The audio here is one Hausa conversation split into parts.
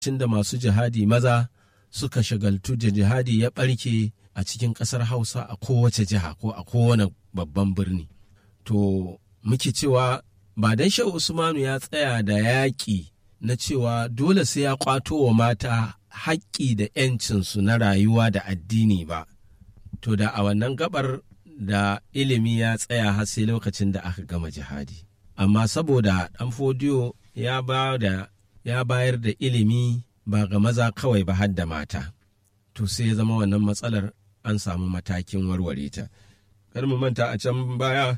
lokacin da masu jihadi maza suka shagaltu da jihadi ya ɓarke a cikin ƙasar hausa a kowace jiha ko a kowane babban birni to muke cewa ba dan shehu usmanu ya tsaya da yaƙi na cewa dole sai ya ƙwato wa mata haƙƙi da 'yancinsu na rayuwa da addini ba to da a wannan gabar da ilimi ya tsaya har sai lokacin da aka gama jihadi amma saboda ɗan fodiyo ya ba da ya bayar da ilimi ba ga maza kawai ba har da mata to sai ya zama wannan matsalar an samu matakin warware ta kar mu manta a can baya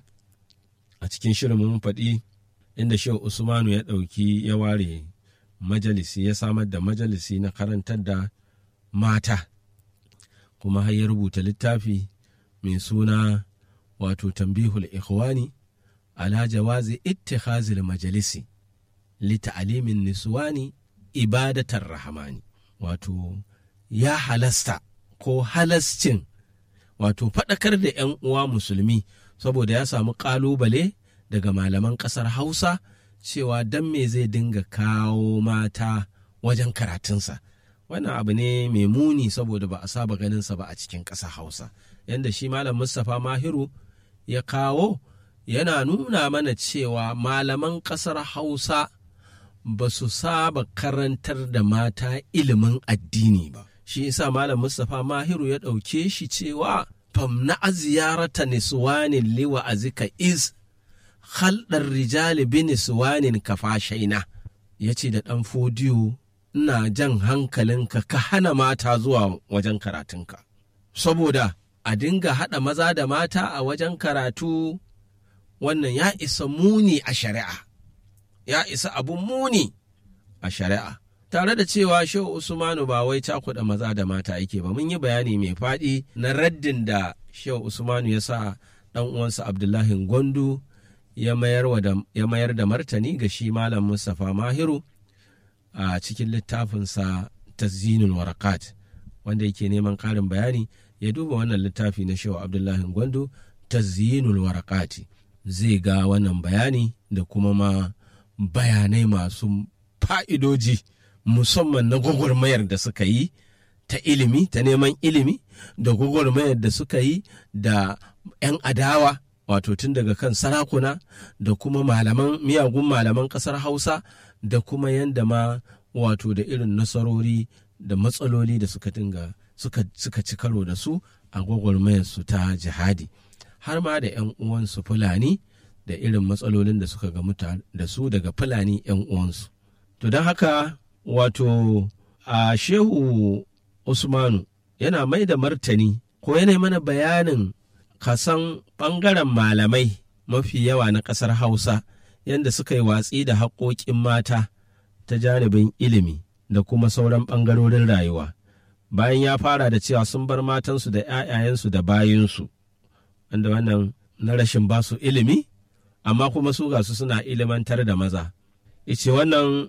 a cikin shirin mun faɗi inda shehu usmanu ya ɗauki ya ware majalisi ya samar da majalisi na karantar da mata kuma har ya rubuta littafi mai suna wato tambihul ikhwani ala jawazi ittikhazil majalisi li ta'limin niswani ibadatar rahamani wato ya halasta ko halascin wato faɗakar da 'yan uwa musulmi saboda ya samu ƙalubale daga malaman ƙasar hausa cewa dan me zai dinga kawo mata wajen karatunsa wannan abu ne mai muni saboda ba a saba ganinsa ba a cikin ƙasar hausa yadda shi malam mustapha mahiru ya kawo yana nuna mana cewa malaman ƙasar hausa ba su saba karantar da mata ilimin addini ba shi yasa malam mustapha mahiru ya ɗauke shi cewa famna ziyarata niswanin liwa azika is halɗar rijali bi niswanin kafashaina ya ce da ɗan fodiyo ina jan hankalinka ka hana mata zuwa wajen karatunka saboda a dinga haɗa maza da mata a wajen karatu wannan ya isa muni a shari'a ya isa abun muni a shari'a tare da cewa shehu usmanu ba wai cakuɗa maza da mata yake ba mun yi bayani mai faɗi na raddin da shehu usmanu ya sa ɗan uwansa abdullahi gwandu ya mayar da martani ga shi malam mustapha mahiru a cikin littafinsa tazinul warakat wanda yake neman ƙarin bayani ya duba wannan littafi na shehu abdullahi gwandu tazinul warakati zai ga wannan bayani da kuma ma bayanai masu fa'idoji musamman na gwagwarmayar da suka yi ta ilimi ta neman ilimi da gwagwarmayar da suka yi da 'yan adawa wato tun daga kan sarakuna da kuma malaman miyagun malaman ƙasar hausa da kuma yadda ma wato da irin nasarori da matsaloli da suka dinga suka, suka ci karo da su a gwagwarmayar su ta jihadi har ma da 'yan uwansu fulani da irin matsalolin da suka gamu da su daga fulani 'yan uwansu to don haka wato a shehu usmanu yana mai da martani ko yana mana bayanin kasan ɓangaren malamai mafi yawa na ƙasar hausa yadda suka yi watsi da haƙoƙin mata ta janibin ilimi da kuma sauran ɓangarorin rayuwa bayan ya fara da cewa sun bar matansu da 'ya'yayensu da bayinsu wanda wannan na rashin basu ilimi amma kuma su ga su suna ilimantar da maza ice wannan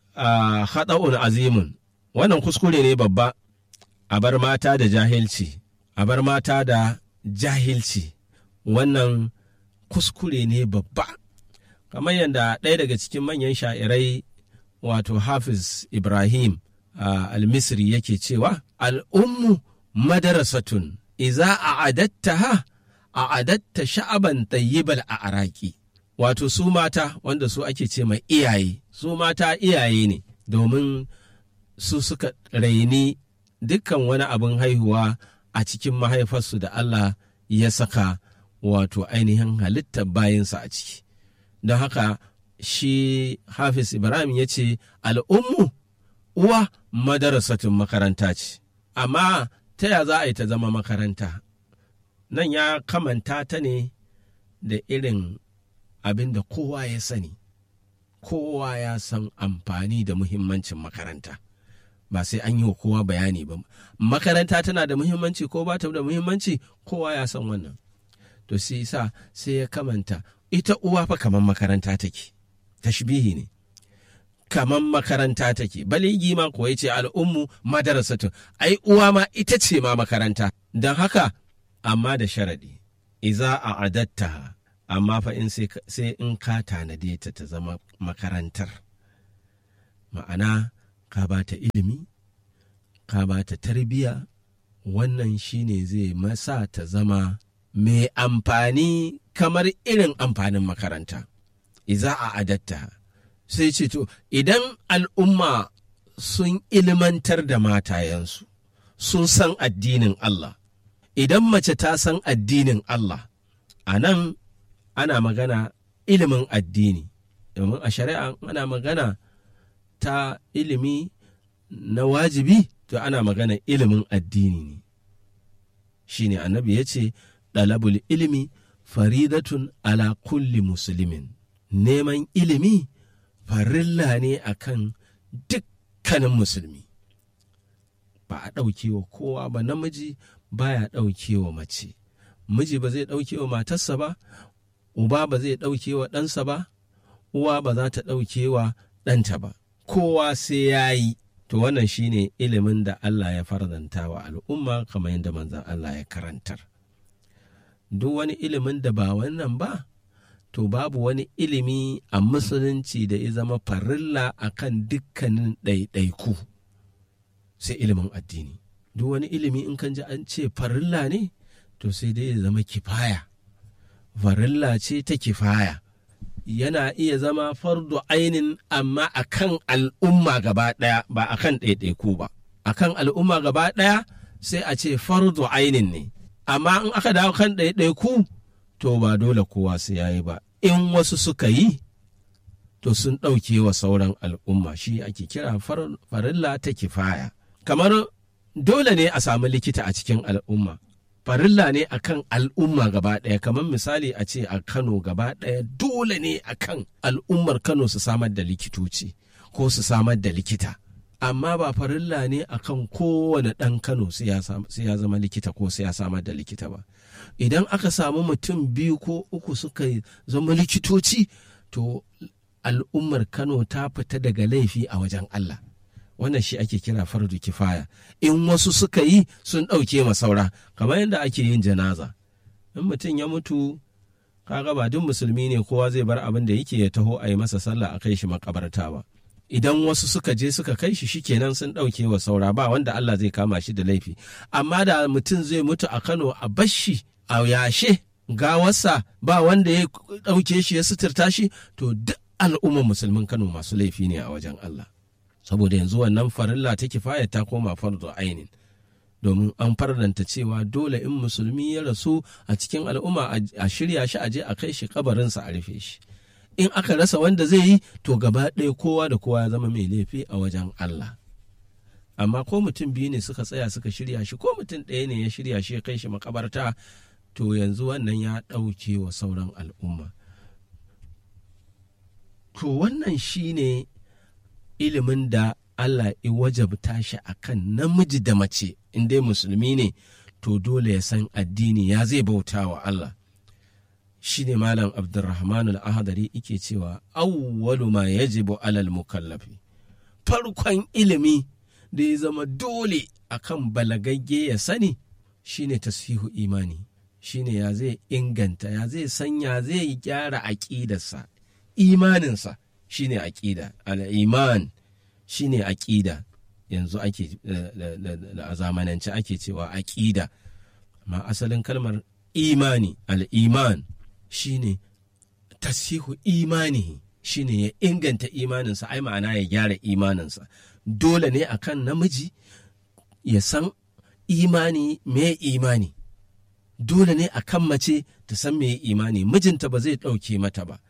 haɗa'un azimun wannan kuskure ne babba a bar mata da jahilci a bar mata da jahilci wannan kuskure ne babba kamar yadda ɗaya daga cikin manyan sha'irai wato hafiz ibrahim al-misri yake cewa al'ummu madarasatun iza a adatta ha a adatta sha'aban tayyibal a araki wato su mata wanda su ake ce mai iyaye su mata iyaye ne domin su suka raini dukkan wani abin haihuwa a cikin mahaifarsu da Allah ya saka wato ainihin halittar bayansa a ciki don haka shi hafiz ibrahim ya ce al'ummu uwa madarasatun makaranta ce amma ta ya za a yi ta zama makaranta nan ya kamanta ta ne da irin abin da kowa ya sani kowa ya san amfani da muhimmancin makaranta ba sai an yi wa kowa bayani ba makaranta tana da muhimmanci ko ba ta da muhimmanci kowa ya san wannan to sai sa sai ya kamanta ita uwa fa kamar makaranta take tashbihi ne kamar makaranta take baligi ma ko ce al'ummu madarasatu ai uwa ma ita ce ma makaranta don haka amma da sharadi iza a adatta amma fa in sai in ka tanade ta ta zama makarantar ma'ana ka ba ta ilimi ka ba ta tarbiya wannan shine zai masa ta zama mai amfani kamar irin amfanin makaranta iza a adatta sai ce to idan al'umma sun ilimantar da matayensu sun san addinin Allah idan mace ta san addinin Allah a nan ana magana ilimin addini domin a shari'a ana magana ta ilimi na wajibi to ana magana ilimin addini ne shine annabi ya ce ɗalabul ilimi faridatun ala kulli musulmin neman ilimi farilla ne akan dukkanin musulmi ba a ɗauke wa kowa ba namiji baya ɗauke wa mace miji ba zai ɗauke wa matarsa ba uba ba zai ɗauke wa ɗansa ba uwa ba za ta ɗauke wa ɗanta ba kowa sai ya yi to wannan shine ilimin da Allah ya farzanta wa al'umma kamar yadda manzan Allah ya karantar duk wani ilimin da ba wannan ba to babu wani ilimi a musulunci da ya zama farilla akan dukkanin ɗaiɗaiku sai ilimin addini duk wani ilimi in kan ji an ce farilla ne to sai dai ya zama kifaya farilla ce ta kifaya yana iya zama fardu ainin amma akan al'umma gaba ɗaya ba akan ɗaiɗaiku ba akan al'umma gaba ɗaya sai a ce fardu ainin ne amma in aka dawo kan ɗaiɗaiku to ba dole kowa su yayi ba in wasu suka yi to sun ɗauke wa sauran al'umma shi ake kira farilla ta kifaya kamar dole ne a samu likita a cikin al'umma farilla ne akan al'umma gaba ɗaya kamar misali a ce a kano gaba ɗaya dole ne akan al'ummar kano su samar da likitoci ko su samar da likita amma ba farilla ne akan kowane ɗan kano sai ya zama likita ko sai ya samar da likita ba idan aka samu mutum biyu ko uku suka zama likitoci to al'ummar kano ta fita daga laifi a wajen allah wannan shi ake kira fardu kifaya in wasu suka yi sun ɗauke ma saura kamar yadda ake yin janaza in mutum ya mutu kaga ba duk musulmi ne kowa zai bar abin da yake ya taho a yi masa sallah a kai shi makabarta ba idan wasu suka je suka kai shi shikenan sun ɗauke wa saura ba wanda Allah zai kama shi da laifi amma da mutum zai mutu a Kano a bashi a yashe gawarsa ba wanda ya ɗauke shi ya suturta shi to duk al'ummar musulmin Kano masu laifi ne a wajen Allah saboda yanzu wannan farilla ta kifaya ta koma fardu ainin domin an farlanta cewa dole in musulmi ya rasu a cikin al'umma a shirya shi a je a kai shi kabarinsa a rufe shi in aka rasa wanda zai yi to gaba ɗaya kowa da kowa ya zama mai laifi a wajen Allah amma ko mutum biyu ne suka tsaya suka shirya shi ko mutum ɗaya ne ya shirya shi ya kai shi makabarta to yanzu wannan ya ɗauke wa sauran al'umma to wannan shine ilimin da Allah ya wajabta shi a kan namiji da mace in dai musulmi ne to dole ya san addini ya zai bauta wa Allah shi ne malam abdurrahman al-ahadari ike cewa awwalu ma yajibu alal mukallafi farkon ilimi da ya zama dole akan balagagge ya sani shine tasfihu imani shine ya zai inganta ya zai sanya zai gyara aƙidarsa imaninsa shine aƙida al-iman shine aƙida yanzu ake a zamanance ake cewa aƙida amma asalin kalmar imani al-iman shine tasihu imani shine ya inganta imaninsa ai ma'ana ya gyara imaninsa dole ne akan namiji ya san imani me imani dole ne akan mace ta san me imani mijinta ba zai ɗauke mata ba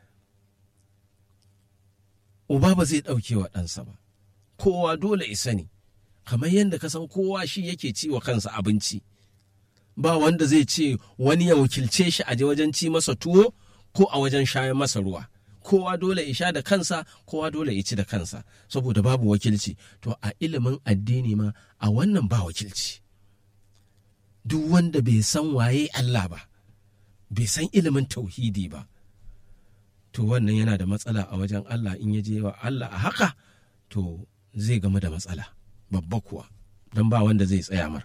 uba ba zai ɗauke wa ɗansa ba kowa dole isa ne kamar yadda ka san kowa shi yake ci wa kansa abinci ba wanda zai ce wani ya wakilce shi a wajen ci masa tuwo ko a wajen shayan masa ruwa kowa dole ya sha da kansa kowa dole ya ci da kansa saboda babu wakilci to a ilimin addini ma a wannan ba wakilci duk wanda bai san waye Allah ba bai san ilimin tauhidi ba to wannan yana da matsala a wajen Allah in ya je wa Allah a haka to zai gamu da matsala babba kuwa don ba wanda zai tsaya mar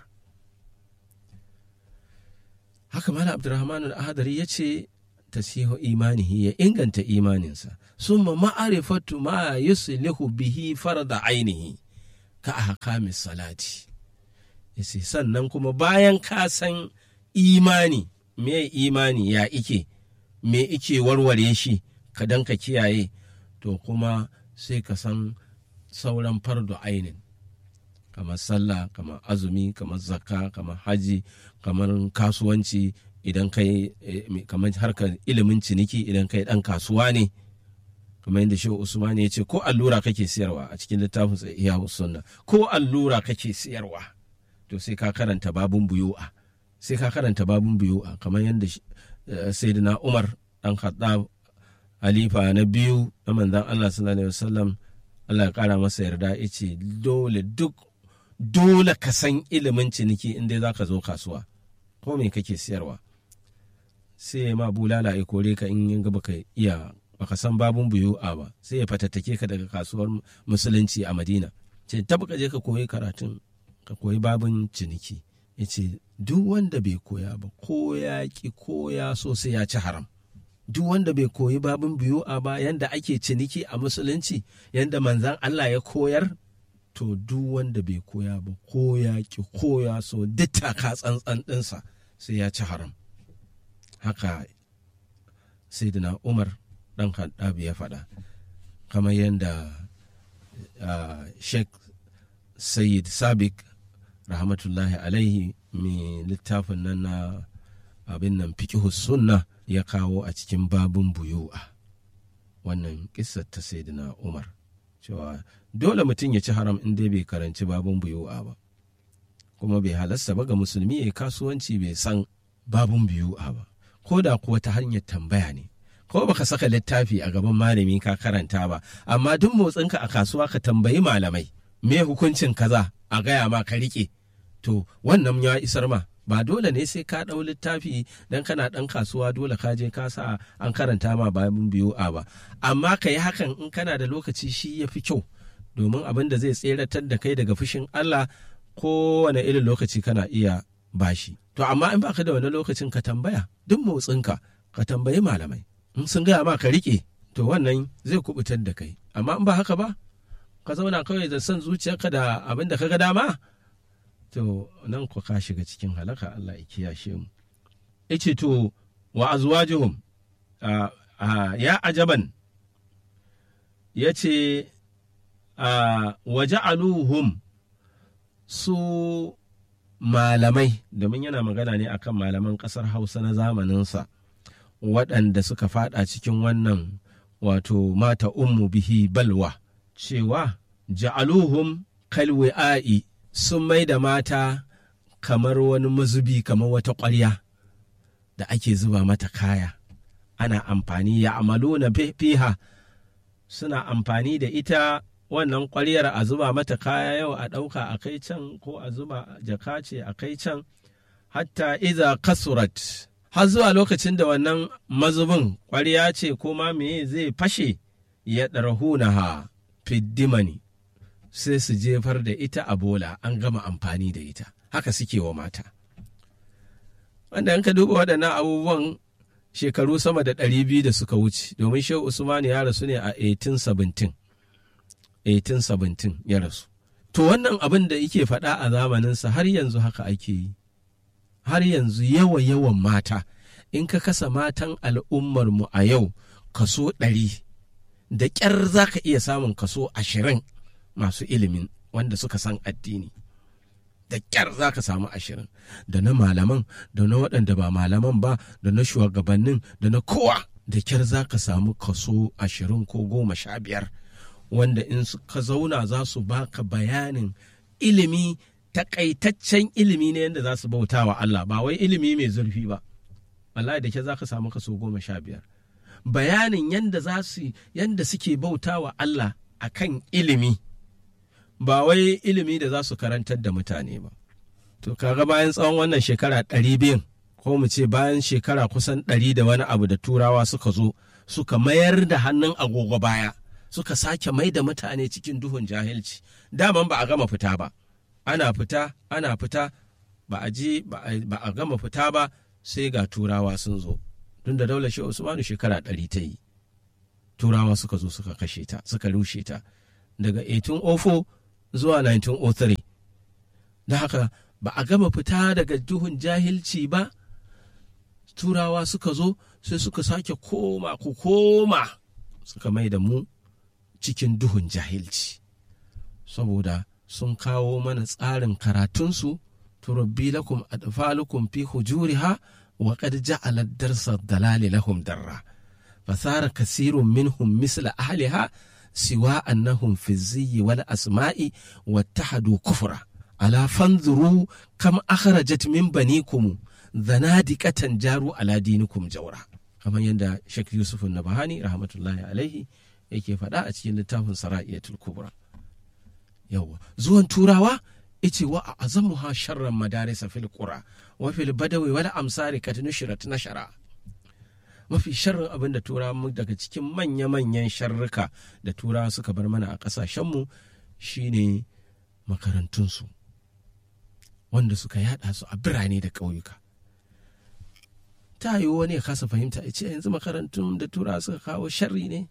haka mala abdurrahman al-ahadari ya ce tasihu imanihi ya inganta imaninsa summa ma'arifatu ma yuslihu bihi farda ainihi ka ahkami salati yace sannan kuma bayan ka san imani me imani ya ike me ike warware shi ka dan ka kiyaye to kuma sai ka san sauran fardu ainin kamar sallah kamar azumi kamar zakka kamar haji kamar kasuwanci idan kai kamar harkar ilimin ciniki idan kai dan kasuwa ne kamar yadda shehu usman ya ce ko allura kake siyarwa a cikin littafin sa iya sunna ko allura kake siyarwa to sai ka karanta babun buyu'a sai ka karanta babun buyu'a kamar yadda sayyidina umar dan khattab halifa na biyu na manzon Allah sallallahu alaihi wasallam Allah ya kara masa yarda yace dole duk dole ka san ilimin ciniki inda za ka zo kasuwa ko me kake siyarwa sai ma bulala ya kore ka in yin baka iya baka san babun buyu'a ba sai ya fatattake ka daga kasuwar musulunci a madina ce tabbaka je ka koyi karatun ka koyi babun ciniki ya ce duk wanda bai koya ba ko ya ki ko ya so sai ya ci haram duk wanda bai koyi babun buyu'a ba yanda ake ciniki a musulunci yanda manzan Allah ya koyar to duk wanda bai koya ba ko ya ki ko ya so duk taka tsantsan ɗinsa sai ya ci haram haka sayyidina umar ɗan haddabi ya faɗa kamar yadda sheikh sayyid sabik rahmatullahi alaihi mai littafin nan na abin nan fiƙihu sunna ya kawo a cikin babin buyu'a wannan kissar ta sayyidina umar cewa dole mutum ya ci haram in dai bai karanci babun buyu'a ba kuma bai halasta ba ga musulmi ya kasuwanci bai san babun buyu'a ba ko da kuwa ta hanyar tambaya ne ko baka saka littafi a gaban malami ka karanta ba amma duk motsinka a kasuwa ka tambayi malamai me hukuncin kaza a gaya ma ka rike to wannan ya isar ma ba dole ne sai ka ɗau littafi dan kana ɗan kasuwa dole ka je ka sa an karanta ma babin biyu a ba amma ka yi hakan in kana da lokaci shi ya fi kyau domin abin da zai tseratar da kai daga fushin Allah kowane irin lokaci kana iya bashi to amma in baka da wani lokacin ka tambaya duk motsinka ka tambayi malamai in sun gaya ma ka rike to wannan zai kubutar da kai amma in ba haka ba ka zauna kawai da son zuciyarka da abin da ka ga dama to nan ku ka shiga cikin halaka Allah ya kiyashe mu yace to wa azwajuhum ya ajaban yace wa ja'aluhum su malamai domin yana magana ne akan malaman kasar Hausa na zamaninsa waɗanda suka fada cikin wannan wato mata ummu bihi balwa cewa ja'aluhum kalwi'a'i sun mai da mata kamar wani mazubi kamar wata ƙwarya da ake zuba mata kaya ana amfani ya amalu na fiha suna amfani da ita wannan ƙwaryar a zuba mata kaya yau a ɗauka a kai can ko a zuba jaka ce a kai can hatta iza kasurat har zuwa lokacin da wannan mazubin ƙwarya ce ko ma me zai fashe ya ɗarhunaha fiddimani sai su jefar da ita a bola an gama amfani da ita haka suke wa mata wanda in ka duba waɗannan abubuwan shekaru sama da ɗari biyu da suka wuce domin shehu usman ya rasu ne a 1817 1817 ya rasu to wannan abin da yake faɗa a zamaninsa har yanzu haka ake yi har yanzu yawa yawan mata in ka kasa matan al'ummarmu a yau kaso ɗari da ƙyar za ka iya samun kaso ashirin masu ilimin wanda suka san addini da ƙyar za ka samu ashirin da na malaman da na waɗanda ba malaman ba da na shugabannin da na kowa da ƙyar za ka samu kaso ashirin ko goma sha biyar wanda in ka zauna za su baka bayanin ilimi takaitaccen ilimi ne yadda za su bauta wa Allah ba wai ilimi mai zurfi ba wallahi da ke za ka samu kaso goma sha biyar bayanin yadda za su yadda suke bauta wa Allah akan ilimi ba wai ilimi da za su karantar da mutane ba. To kaga bayan tsawon wannan shekara ɗari biyun ko mu ce bayan shekara kusan ɗari da wani abu da turawa suka zo suka mayar da hannun agogo baya suka sake mai da mutane cikin duhun jahilci daman ba a gama fita ba ana fita ana fita ba a ji ba a gama fita ba sai ga turawa sun zo tun da daular shi usmanu shekara ɗari ta yi turawa suka zo suka kashe ta suka rushe ta daga 1804 zuwa 1903 da haka ba a gama fita daga duhun jahilci ba turawa suka zo sai suka sake koma ku koma suka mai da mu cikin duhun jahilci saboda sun kawo mana tsarin karatunsu turabbi lakum adfalukum fi hujuriha wa qad ja'ala darsa dalali lahum darra fasara kasirun minhum misla ahliha siwa annahum fi ziyyi wal asma'i wattahadu kufra ala fanzuru kam akhrajat min banikum zanadiqatan jaru ala dinikum jawra kamar yadda Sheikh Yusuf Nabahani rahmatullahi alaihi yake faɗa a cikin littafin Sara'iyatul Kubra yawa zuwan turawa ice wa a azamuha sharran madarisa fil qura wa fil badawi wal amsari kat nushrat nashara mafi sharrin abin da turawa daga cikin manya-manyan sharruka da turawa suka bar mana a ƙasashenmu shine makarantunsu wanda suka yada su a birane da ƙauyuka ta yiwu wani ya kasa fahimta ya ce yanzu makarantun da turawa suka kawo sharri ne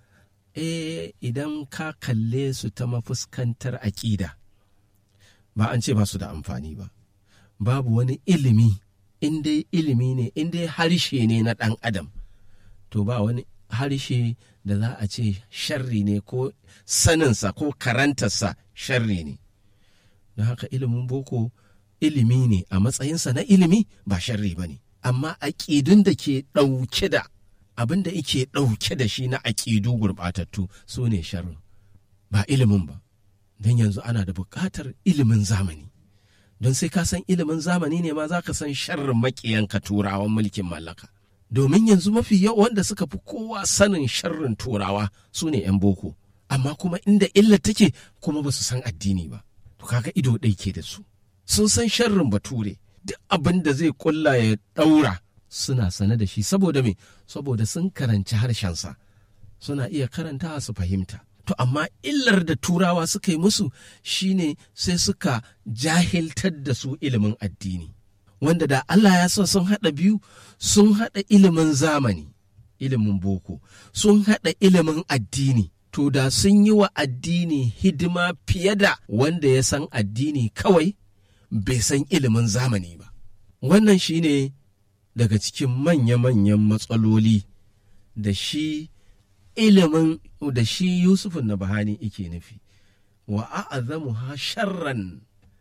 eh idan ka kalle su ta mafuskantar aƙida ba an ce ba su da amfani ba babu wani ilimi in dai ilimi ne in dai harshe ne na ɗan adam to ba wani harshe da za a ce sharri ne ko saninsa ko karantarsa sharri ne don haka ilimin boko ilimi ne a matsayinsa na ilimi ba sharri ba ne amma aƙidun da ke ɗauke da abin da yake ɗauke da shi na aƙidu gurɓatattu su ne sharri ba ilimin ba don yanzu ana da buƙatar ilimin zamani don sai ka san ilimin zamani ne ma za ka san sharrin maƙiyanka turawan mulkin mallaka domin yanzu mafi yawa wanda suka fi kowa sanin sharrin turawa su ne 'yan boko amma kuma inda illa take kuma ba su san addini ba to kaga ido ɗai ke da su sun san sharrin bature duk abin da zai kulla ya ɗaura suna sane da shi saboda me saboda sun karanci harshensa suna iya karantawa su fahimta to amma illar da turawa suka yi musu shine sai suka jahiltar da su ilimin addini wanda da Allah ya sa sun haɗa biyu sun haɗa ilimin zamani ilimin boko sun haɗa ilimin addini to da sun yi wa addini hidima fiye da wanda ya san addini kawai bai san ilimin zamani ba wannan shine daga cikin manya-manyan matsaloli da shi ilimin da shi yusufun na bahani ike nufi wa a'azamu ha sharran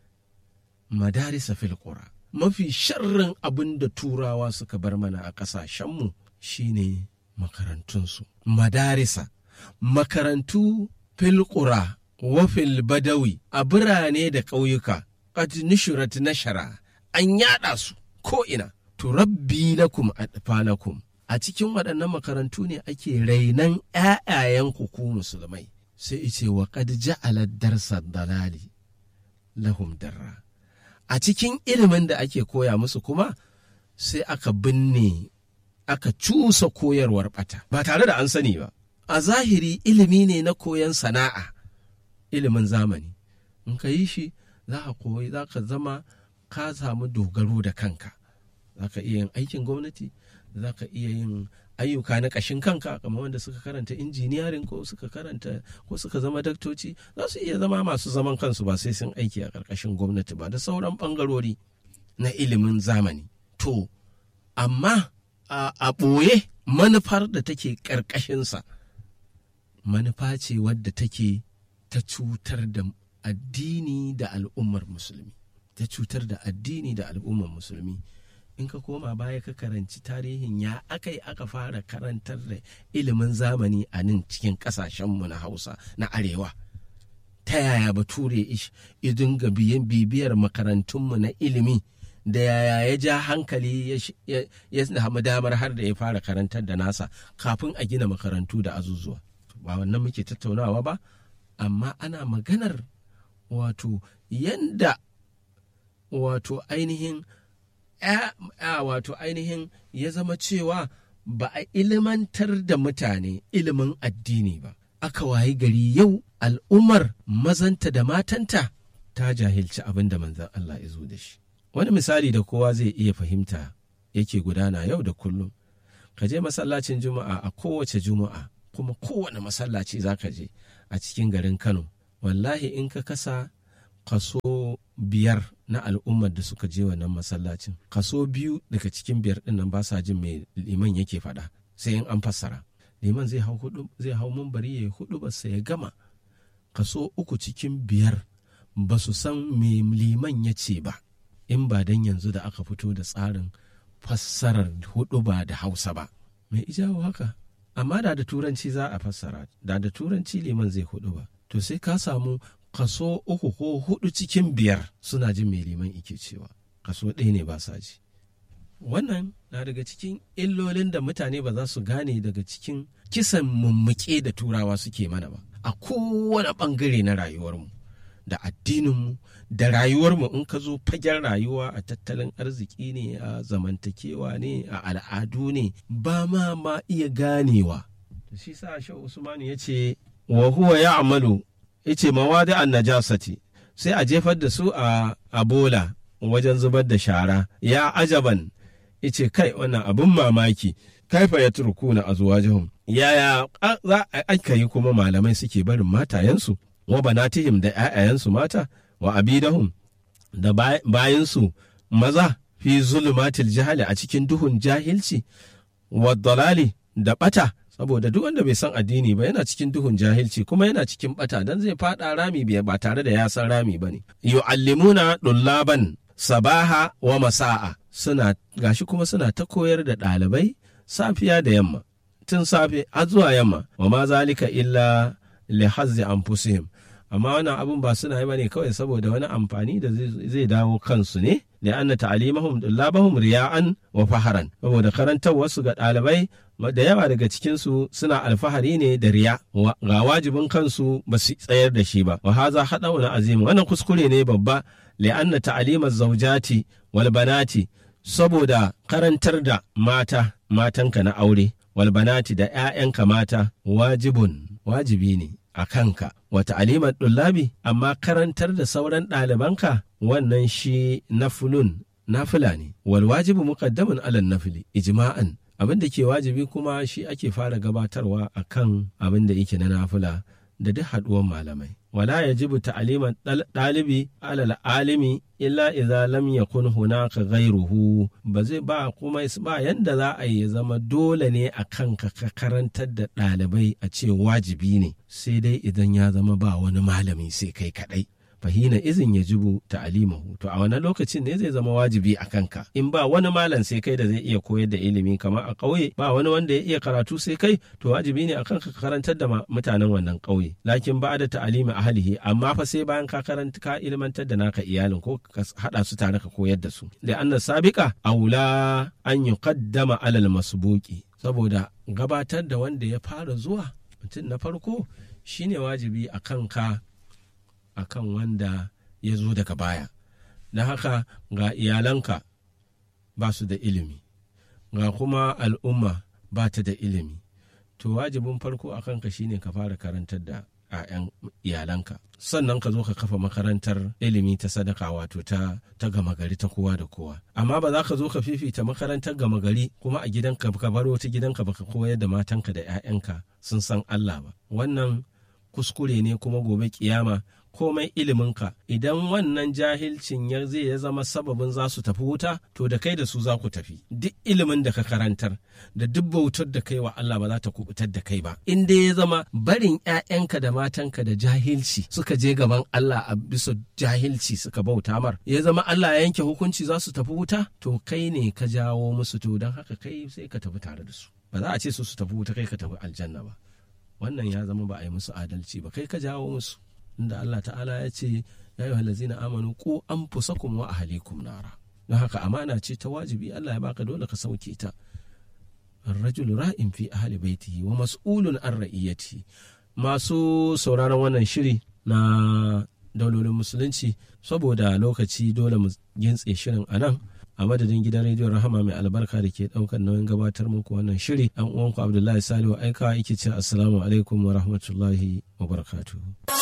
madarisa fil qura mafi sharrin abin da turawa suka bar mana a ƙasashenmu shine makarantunsu madarisa makarantu fil qura wa fil badawi a birane da ƙauyuka qad nushurat nashara an yada su ko ina turabbi lakum atfalakum a cikin waɗannan makarantu ne ake rainan ‘ya'yayen ku musulmai sai ice wa qad ja'ala darsa dalali lahum darra a cikin ilimin da ake koya musu kuma sai aka binne aka cusa koyarwar bata ba tare da an sani ba a zahiri ilimi ne na koyon sana'a ilimin zamani in ka yi shi za ka koyi za ka zama ka samu dogaro da kanka za ka iya yin aikin gwamnati za ka iya yin ayyuka na ƙashin kanka kamar wanda suka karanta injiniyarin ko suka karanta ko suka zama daktoci za su iya zama masu zaman kansu ba sai sun aiki a ƙarƙashin gwamnati ba da sauran ɓangarori na ilimin zamani to amma a ɓoye manufar da take ƙarƙashinsa manufa ce wadda take ta cutar da addini da al'ummar musulmi ta cutar da addini da al'ummar musulmi in ka koma baya ka karanci tarihin ya aka yi aka fara karantar da ilimin zamani a nan cikin kasashenmu na hausa na arewa ta yaya bature ya dinga bibiyar makarantunmu na ilimi da yaya ya ja hankali ya samu damar har da ya fara karantar da nasa kafin a gina makarantu da azuzuwa ba wannan muke tattaunawa ba amma ana maganar wato yanda wato ainihin ya wato ainihin ya zama cewa ba a ilimantar da mutane ilimin addini ba aka wayi gari yau al'ummar mazanta da matanta ta jahilci abin da manzan Allah ya zo da shi wani misali da kowa zai iya fahimta yake gudana yau da kullum ka je masallacin juma'a a kowace juma'a kuma kowane masallaci za ka je a cikin garin kano wallahi in ka kasa kaso biyar na al'ummar da suka je wannan masallacin kaso biyu daga cikin biyar din nan ba sa jin mai liman yake faɗa sai in an fassara liman zai hau hudu zai hau mumbari ya hudu ba sai ya gama kaso uku cikin biyar ba su san me liman ya ce ba in ba dan yanzu da aka fito da tsarin fassarar hudu ba da hausa ba mai ijawo haka amma da da turanci za a fassara da da turanci liman zai hudu ba to sai ka samu kaso uku ko hudu cikin biyar suna jin mai liman ike cewa kaso ɗaya ne ba sa ji wannan na daga cikin illolin da mutane ba za su gane daga cikin kisan mummuke da turawa suke mana ba a kowane ɓangare na rayuwarmu da addininmu da rayuwarmu in ka zo fagen rayuwa a tattalin arziki ne a zamantakewa ne a al'adu ne ba ma ma iya ganewa shi sa shi usmanu ya ce wa huwa ya amalu ya ce mawadi an najasati sai a jefar da su a bola wajen zubar da shara ya ajaban ya ce kai wannan abin mamaki kaifa ya turku na azuwajihum yaya za a aka yi kuma malamai suke barin matayensu wa banatihim da ‘ya'yayensu mata wa abidahum da bayansu maza fi zulumatil jahali a cikin duhun jahilci wa dalali da bata saboda duk wanda bai san addini ba yana cikin duhun jahilci kuma yana cikin bata dan zai fada rami ba tare da ya san rami bane yu'allimuna dullaban sabaha wa masa'a suna gashi kuma suna ta koyar da ɗalibai safiya da yamma tun safe har zuwa yamma wa ma zalika illa li hazzi anfusihim amma wannan abun ba suna yi bane kawai saboda wani amfani da zai dawo kansu ne da anna ta'limahum dullabahum riya'an wa faharan saboda karantar su ga ɗalibai da yawa daga cikinsu suna alfahari ne da riya ga wajibin kansu ba su tsayar da shi ba wa haza haɗauna azim wannan kuskure ne babba li'anna ta'limaz zawjati wal banati saboda karantar da mata matanka na aure wal banati da 'ya'yanka mata wajibun wajibi ne a kanka wata alimar ɗullabi amma karantar da sauran ɗalibanka wannan shi nafulun nafila ne wal wajibu muqaddamun alal nafili ijma'an abin da ke wajibi kuma shi ake fara gabatarwa a kan abin da yake na nafila da duk haɗuwar malamai wala yajibu ta'liman ɗalibi alal alimi illa idza lam yakun hunaka ghayruhu ba zai ba kuma ba yanda za a yi zama dole ne a kanka ka karantar da ɗalibai a ce wajibi ne sai dai idan ya zama ba wani malami sai kai kaɗai fahina izin ya jibu ta'alimahu to a wani lokacin ne zai zama wajibi a kanka in ba wani malam sai kai da zai iya koyar da ilimi kamar a ƙauye ba wani wanda ya iya karatu sai kai to wajibi ne a kanka ka karantar da mutanen wannan ƙauye lakin ba da ta'alimi ahlihi amma fa sai bayan ka karanta ka ilmantar da naka iyalin ko ka hada su tare ka koyar da su da anna sabiqa aula an yuqaddama alal masbuqi saboda gabatar da wanda ya fara zuwa mutum na farko shine wajibi a kanka akan wanda ya zo daga baya don haka ga iyalanka ba su da ilimi ga kuma al'umma ba ta da ilimi to wajibin farko a kanka shine ka fara karantar da 'ya'yan iyalanka sannan ka zo ka kafa makarantar ilimi ta sadaka wato ta ta gama gari ta kowa da kowa amma ba za ka zo ka fifita makarantar gama gari kuma a gidanka ka bar wata gidanka baka koyar da matanka da 'ya'yanka sun san Allah ba wannan kuskure ne kuma gobe kiyama komai iliminka idan wannan jahilcin ya zai ya zama sababin za su tafi wuta to da kai da su za ku tafi duk ilimin da ka karantar da duk bautar da kai wa Allah ba za ta kubutar da kai ba in dai ya zama barin ƴaƴanka da matanka da jahilci suka je gaban Allah a bisa jahilci suka bauta mar ya zama Allah ya yanke hukunci za su tafi wuta to kai ne ka jawo musu to don haka kai sai ka tafi tare da su ba za a ce su su tafi wuta kai ka tafi aljanna ba wannan ya zama ba a yi musu adalci ba kai ka jawo musu inda Allah ta'ala ya ce ya yi halazina amanu ko an fusakum wa ahalikum nara don haka amana ce ta wajibi Allah ya baka dole ka sauke ta الرجل ra'in fi ahli baitihi wa mas'ulun an ra'iyati masu sauraron wannan shiri na daulolin musulunci saboda lokaci dole mu gintse shirin a nan a madadin gidan rediyon rahama mai albarka da ke daukar nauyin gabatar muku wannan shiri an uwanku abdullahi salihu aika yake ce assalamu alaikum wa rahmatullahi wa barakatuhu